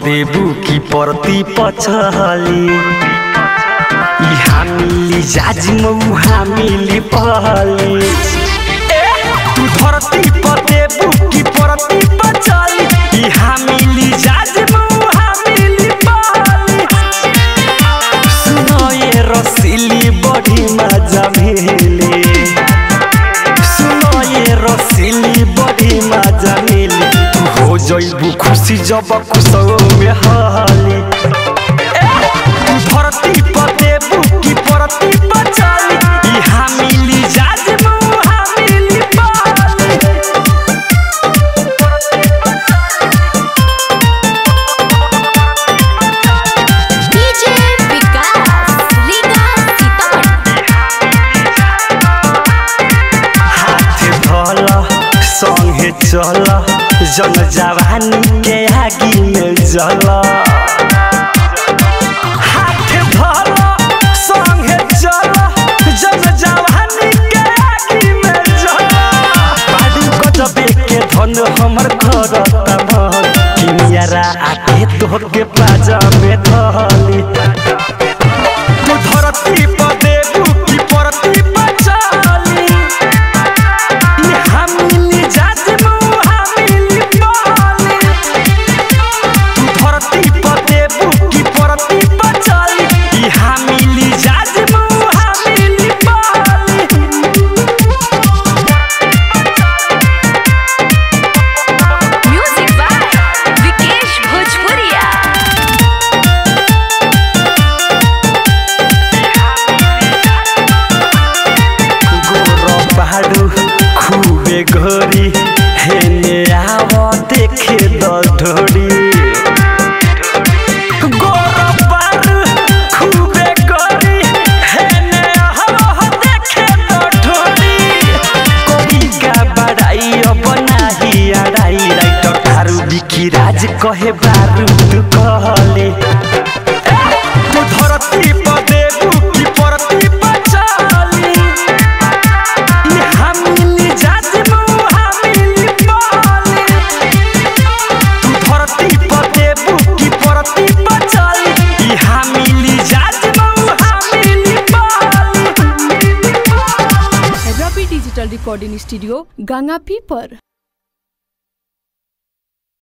पदेबू की परती पछली इहा मिली जाज मऊहा मिली पहली तू धरती पदेबू की परती पछली इहा मिली जाज मऊहा मिली पहली सुनो ये रसीली बड़ी मजा मिली सुनो ये रसीली बड़ी मजा मिली तू हो जइबू खुशी जब खुशो में हाली तू धरती पर देबू की परती पर चली इहा मिली जाज मुहा मिली पाली डीजे विकास लीगा सीतामढ़ी हाथ धल संगे चल जन जवानी के आगी में जल हाथ धल संगे चल जन जवानी के आगी में जल बाडू गजबे के धन हमर करता मन किनियारा आके तोहके पाजा में धली तू धरती पर देबू की परती पर चली इहा मिली जाज मुहा मिली पाली तू धरती पर देबू की परती पर चली इहा मिली जाज मुहा मिली पाली म्यूजिक बाय विकेश भोजपुरिया गोरो बाडू खूबे घोरी हेने आव देखे दढोरी गोरो बाडू खूबे घोरी हेने आव देखे दढोरी कोई का बड़ाई अब नाही अड़ाई राइटर थारू बिकी राज कहे बारूद कहले तू धरती पर देबू की परती पर चली इहा मिली जाज मुहा मिली पाली तू धरती पर देबू की परती पर चली इहा मिली जाज मुहा मिली पाली रवि डिजिटल रिकॉर्डिंग स्टूडियो गंगापी पर